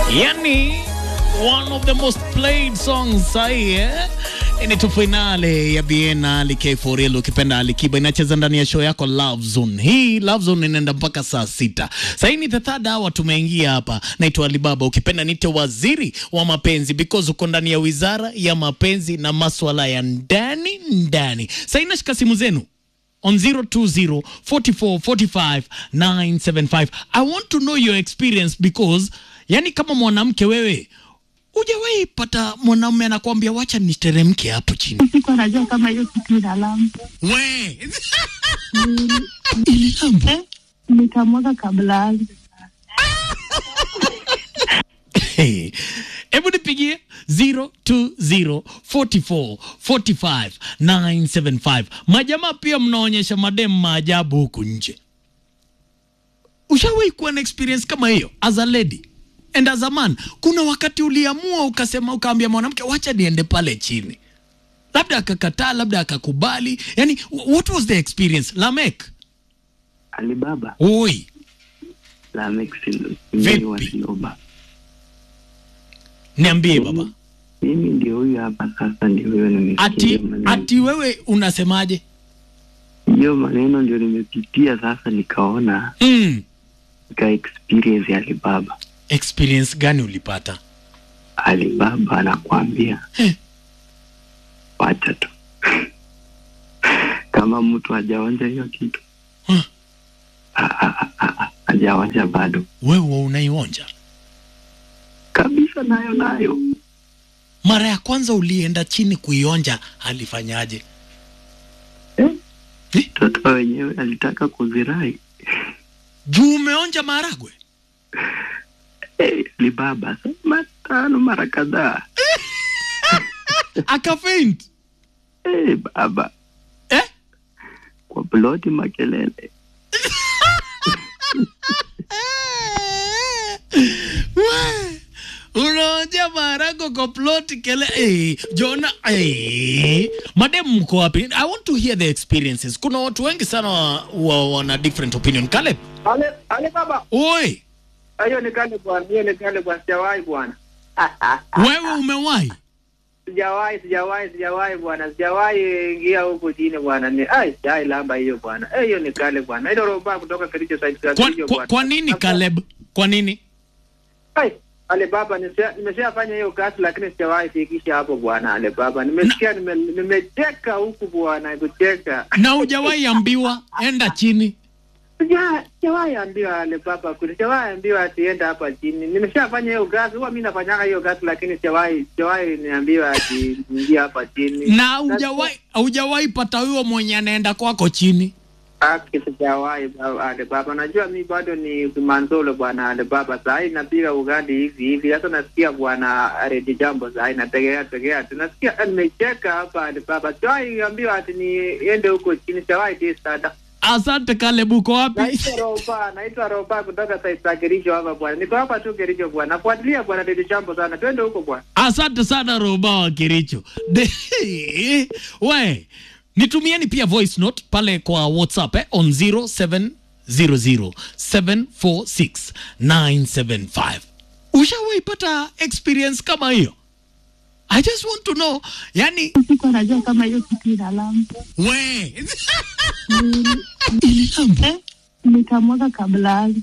Yani one of the most played songs sahi eh? Inaitwa finale ya Biennale K4L ukipenda Alikiba inacheza ndani ya show yako Love Zone. Hii Love Zone inaenda mpaka saa sita. Sasa ni the third hour tumeingia hapa. Naitwa Alibaba ukipenda nite waziri wa mapenzi because uko ndani ya wizara ya mapenzi na maswala ya ndani ndani. Sasa inashika simu zenu on 020 44 45 975. I want to know your experience because yani kama mwanamke wewe hujawahi pata mwanaume anakuambia wacha niteremke hapo chini. Sikuwa najua kama hiyo kitu ina lambo. We ili lambo Eh, nikamwaga kabla aanze. Hey, hebu nipigie 020 44 45 975. Majamaa pia mnaonyesha madem maajabu huku nje. Ushawahi kuwa na experience kama hiyo as a lady and as a man? Kuna wakati uliamua ukasema, ukaambia mwanamke wacha niende pale chini, labda akakataa, labda akakubali. Yani, what was the experience? Lamek, Alibaba oi, la Mexico Vipi? wa Sinoba. niambie baba, Mimi ndio huyu hapa sasa, ndio huyo nimesikia ati hiyo maneno. ati wewe unasemaje? hiyo maneno ndio nimepitia sasa, nikaona Mm. nika experience ya Alibaba. experience gani ulipata? Alibaba anakuambia Eh. wacha tu kama mtu hajaonja hiyo kitu Huh. Ah, ah, ah, ah, ah, hajaonja bado Wewe unaionja kabisa, nayo nayo mara ya kwanza ulienda chini kuionja, alifanyaje? Eh? Eh? mtoto wenyewe alitaka kuzirai Juu umeonja maharagwe? hey, Alibaba mara tano mara kadhaa Akafaint hey, baba eh? kwa ploti makelele We, unaonja maharagwe kwa ploti kele eh, Jona eh. Madem mko wapi? I want to hear the experiences. Kuna watu wengi sana wa, wa, wana different opinion. Caleb, Ale, ale baba, oi, hiyo ni kale bwana, hiyo ni kale bwana, sijawahi bwana. wewe umewahi? Sijawahi, sijawahi, sijawahi bwana, sijawahi ingia huko chini bwana. Ni ai, sijawahi lamba hiyo bwana. Eh, hiyo ni kale bwana. Ile roba kutoka Kericho side Kwa, Kericho kwa, bwana. kwa nini Caleb? Kwa nini? Ai, ale baba, nimesha- nimeshafanya hiyo kazi lakini sijawahi fikisha hapo bwana. Ale baba, nimesikia nime- nimecheka huku bwana, kucheka. Na hujawahi ambiwa enda chini? Sija- Sijawahi ambiwa ale baba, kule sijawahi ambiwa atienda hapa chini. Nimeshafanya hiyo kazi, huwa mimi nafanyanga hiyo kazi lakini sijawahi sijawahi niambiwa ati ingia hapa chini. na hujawahi hujawahi pata huyo mwenye anaenda kwako chini Aki sijawahi baba, ale baba, najua mi bado ni kumanzolo bwana ale baba, saa hii napiga ugali hivi hivi. Sasa nasikia bwana Redi Jambo saa hii nategea tegea tu, nasikia eh, nimecheka hapa ale baba, sijawahi ambiwa ati niende huko chini, sijawahi tisada asante Caleb uko wapi Naitwa Roba, naitwa Roba kutoka side za Kericho hapa bwana. Niko hapa tu Kericho bwana. Nafuatilia bwana Dede Chambo sana. Twende huko bwana. asante sana roba wa kiricho De- we nitumieni pia voice note pale kwa whatsapp eh, on 0700746975 ushawahi pata experience kama hiyo i just want to know yani Sikuwa najua kama hiyo kitu ina lambo. we ili lambo Eh, nikamwaga kabla aanze.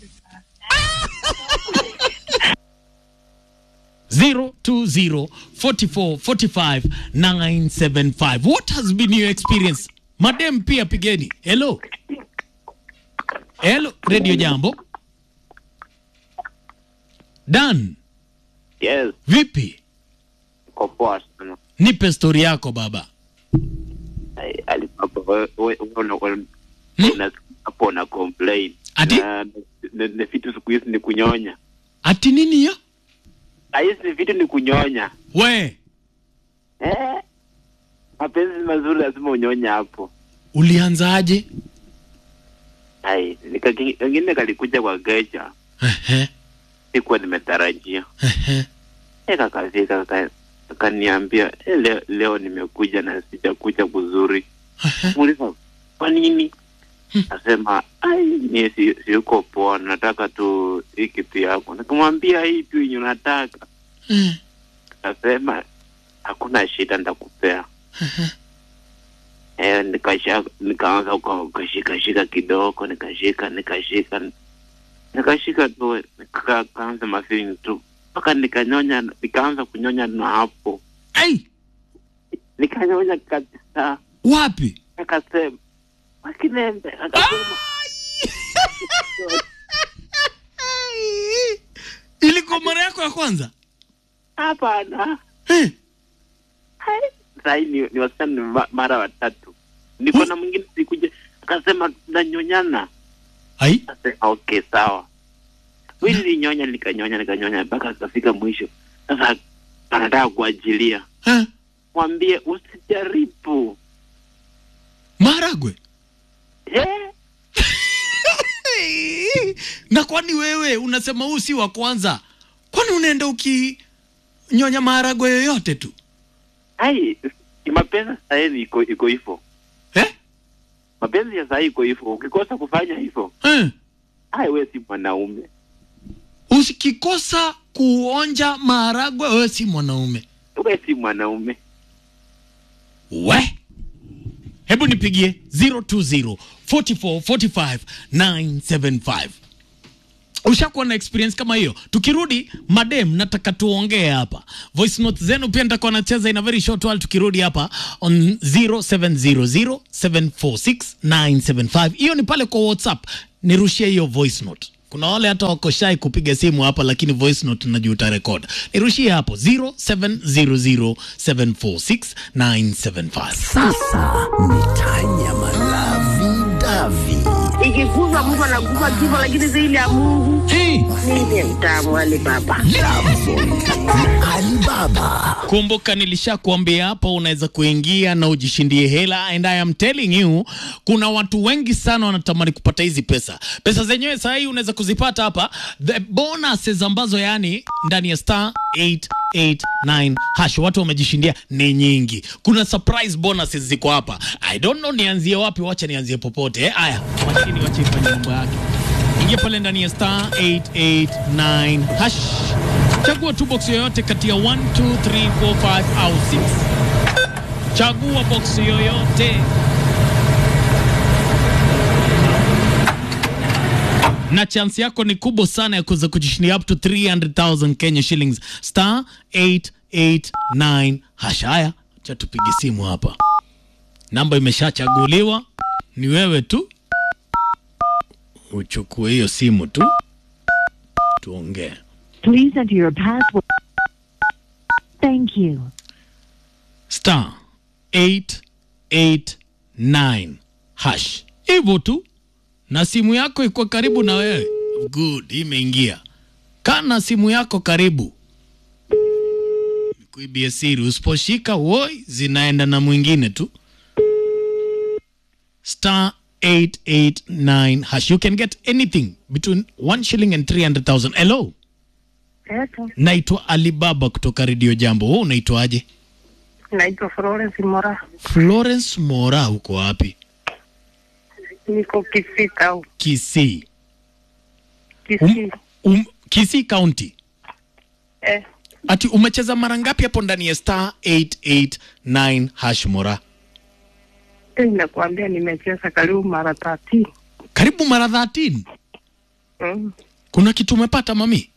020445975 what has been your experience madem pia pigeni hello hello radio jambo dan Yes, vipi kwa poa sana. nipe stori yako baba Ai, Alibaba, wewe- wewe una- una- Hmm? una- hapo na complain. Ati? Na- na- na vitu siku hizi ni kunyonya. ati nini hiyo Ah, hizi vitu ni kunyonya. we Eh? Mapenzi mazuri lazima unyonya hapo. ulianzaje Ai, nika- kengine kalikuja kwa geja. Ehe, Sikuwa nimetarajia. ehe. Eh, kakafika kaka- akaniambia eh, leo, leo nimekuja na sijakuja kuzuri. Muuliza, kwa nini? Asema ai, mie si, siyuko poa, nataka tu hii kitu yako. Nikamwambia hii tu yenye unataka. Eh. Asema hakuna shida, nitakupea. Eh, nikasha nikaanza uka- ukashika shika kidogo, nikashika nikashika nikashika tu, nika- kaanza mafini tu mpaka nikanyonya, nikaanza kunyonya na hapo Ai, nikanyonya kabisa, wapi? akasema wakinembe, akasema Ai. Ilikuwa mara yako ya kwanza? hapana. Eh. Sahii ni, ni wasichana ni ma- mara watatu, niko na mwingine sikuja, akasema tunanyonyana. Ai. Akasema okay, sawa. Mimi nilinyonya nikanyonya nikanyonya mpaka akafika mwisho. Sasa anataka kuajilia, Eh. mwambie usijaribu. Maragwe. Eh, na kwani wewe unasema huu si wa kwanza? Kwani unaenda ukinyonya maharagwe yoyote tu ai mapenzi sahii iko iko hivyo, eh? mapenzi ya sahii iko hivyo. Ukikosa kufanya hivyo, Eh. ai wewe si mwanaume, Usikikosa kuonja maharagwe, wewe si mwanaume. wewe si mwanaume. We, hebu nipigie 020 44 45 975. Ushakuwa na experience kama hiyo? Tukirudi madem, nataka tuongee hapa. Voice note zenu pia nitakuwa nacheza in a very short while. Tukirudi hapa on 0700 746 975. Hiyo ni pale kwa WhatsApp, nirushie hiyo voice note. Kuna wale hata wako shy kupiga simu hapa, lakini voice note najua utarekod. Nirushie hapo 0700 746 975. Sasa ni Tanya Malavi Davi. ikikufa mtu anakufa kifo, lakini zaidi ya Mungu Hey. ndiye mtamu Ali Baba. Alibaba. Kumbuka nilishakuambia hapo, unaweza kuingia na ujishindie hela, and I am telling you, kuna watu wengi sana wanatamani kupata hizi pesa. Pesa zenyewe saa hii unaweza kuzipata hapa, the bonuses ambazo yani ndani ya star 889 hash watu wamejishindia ni nyingi. Kuna surprise bonuses ziko hapa. I don't know nianzie wapi, wacha nianzie popote. Eh, Aya, mashini wacha ifanye mambo yake. Ingia pale ndani ya star 889 hash Chagua tu box yoyote kati ya 1, 2, 3, 4, 5 au 6. Chagua box yoyote. Na chance yako ni kubwa sana ya kuweza kujishindia up to 300,000 Kenya shillings. Star 889 hash. Haya, acha tupige simu hapa. Namba imeshachaguliwa, ni wewe tu uchukue hiyo simu tu, tuongee. Please enter your password. Thank you. star 889 hash hivyo tu, na simu yako iko karibu na wewe. Good, imeingia. Kana simu yako karibu, kuibia siri. Usiposhika woi, zinaenda na mwingine tu. Star 889 hash. You can get anything between 1 shilling and 300,000. Hello, Eto, naitwa Alibaba kutoka Radio Jambo. Wewe unaitwaje? naitwa Florence Mora, Florence Mora, uko wapi? niko Kisii Town. Kisii. Kisii Um, um, Kisii County. eh, Ati umecheza mara ngapi hapo ndani ya star 889 hash Mora? eh, nakuambia nimecheza karibu mara tatu. Karibu mara 13. Mm. Kuna kitu umepata mami?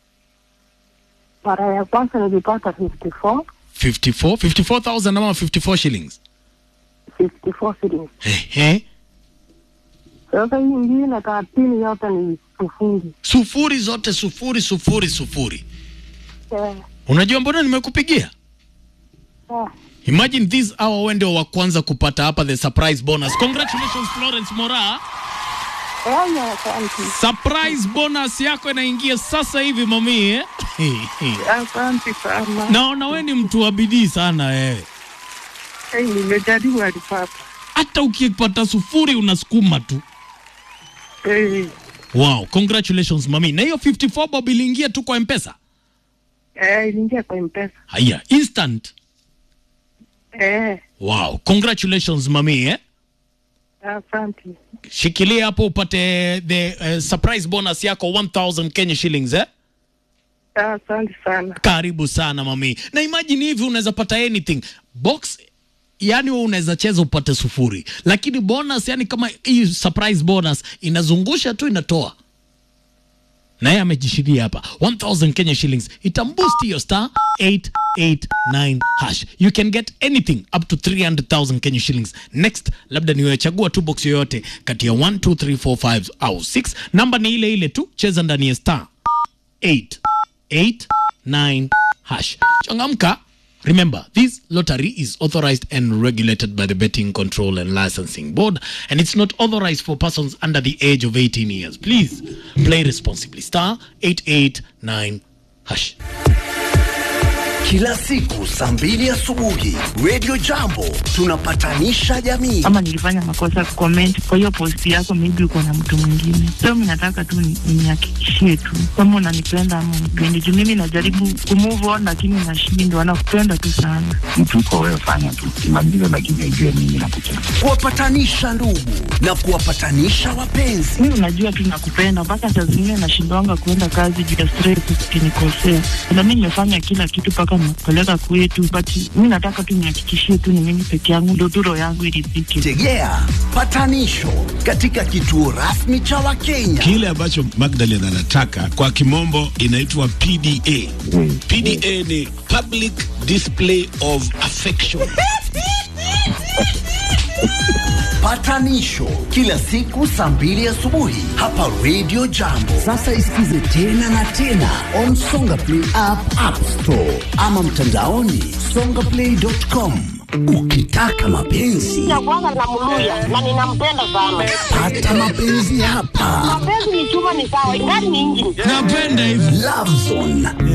Mara ya kwanza nilipata 54 54 54000 ama 54 shillings. 54 shillings. Ehe. Sasa hii ingine thelathini yote ni sufuri. Sufuri zote sufuri sufuri sufuri. Eh, Unajua mbona nimekupigia? eh, Imagine this hour wewe ndio wa kwanza kupata hapa the surprise bonus. Congratulations Florence Mora. eh, ya, asante. Surprise bonus yako inaingia sasa hivi mami eh? Asante sana. Naona wewe ni mtu wa bidii sana wewe. Eh, nimejaribu alipata. Hata ukipata sufuri unasukuma tu. Eh, Wow, congratulations mami. Na hiyo 54 bob iliingia tu kwa M-Pesa. eh, iliingia kwa mpesa. Haya, instant. Eh, Wow, congratulations mami eh? Asante. Shikilia hapo upate the uh, surprise bonus yako 1000 Kenya shillings eh? Asante sana. Karibu sana mami. Na imagine hivi unaweza pata anything. Box yani wewe unaweza cheza upate sufuri. Lakini bonus yani kama hii surprise bonus inazungusha tu inatoa. Na yeye amejishiria hapa 1000 Kenya shillings. Itamboost your star 889 hash. You can get anything up to 300,000 Kenya shillings. Next, labda niwe chagua tu box yoyote kati ya 1 2 3 4 5 au 6. Namba ni ile ile tu, cheza ndani ya star 889 hash. Changamka. Remember, this lottery is authorized and regulated by the Betting Control and Licensing Board, and it's not authorized for persons under the age of 18 years. Please play responsibly. Star 889 hash. Kila siku saa mbili asubuhi Radio Jambo tunapatanisha jamii. ama nilifanya makosa comment kwa hiyo post yako, maybe uko na mtu mwingine. So mimi nataka tu ni- nihakikishie tu kama unanipenda ama unipendi, juu mimi najaribu kumove on lakini nashindwa. Nakupenda tu sana. mtu uko wewe, fanya tu kimaliza, lakini ujue mimi nakupenda. Kuwapatanisha ndugu na kuwapatanisha wapenzi. Mimi unajua tu nakupenda, mpaka saa zingine nashindwanga kuenda kazi juu ya stress, ukinikosea. Na mimi nimefanya kila kitu mpaka nimekupeleka kwetu, but mimi nataka tu nihakikishie tu ni mimi peke yangu, ndio tu roho yangu iridhike. Tegea patanisho katika kituo rasmi cha Wakenya. Kile ambacho Magdalene anataka kwa kimombo inaitwa PDA. Mm. PDA ni public display of affection. Patanisho kila siku saa mbili asubuhi hapa Radio Jambo. Sasa isikize tena na tena on Songa Play app, App Store ama mtandaoni songaplay.com. Ukitaka mapenzi Ya kwanza namluya na ninampenda sana. pata mapenzi hapa. Mapenzi ni chuma ni sawa, ingani ni injini. Napenda hivi. Love Zone